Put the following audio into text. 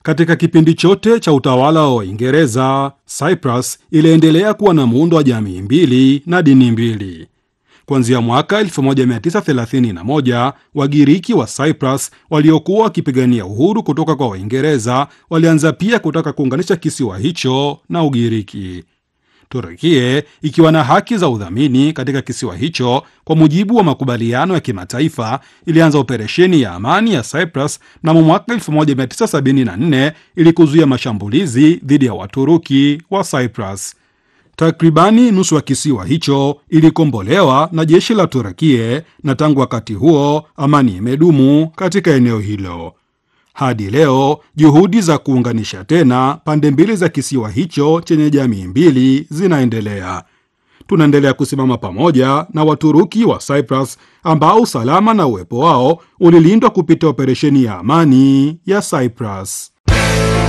Katika kipindi chote cha utawala wa Uingereza, Cyprus iliendelea kuwa na muundo wa jamii mbili na dini mbili. Kuanzia mwaka 1931 Wagiriki wa Cyprus waliokuwa wakipigania uhuru kutoka kwa Waingereza walianza pia kutaka kuunganisha kisiwa hicho na Ugiriki. Turukie ikiwa na haki za udhamini katika kisiwa hicho kwa mujibu wa makubaliano ya kimataifa, ilianza operesheni ya amani ya Cyprus mnamo mwaka 1974 ili kuzuia mashambulizi dhidi ya Waturuki wa Cyprus. Takribani nusu ya kisiwa hicho ilikombolewa na jeshi la Turukie, na tangu wakati huo amani imedumu katika eneo hilo. Hadi leo juhudi za kuunganisha tena pande mbili za kisiwa hicho chenye jamii mbili zinaendelea. Tunaendelea kusimama pamoja na Waturuki wa Cyprus ambao usalama na uwepo wao ulilindwa kupitia operesheni ya amani ya Cyprus.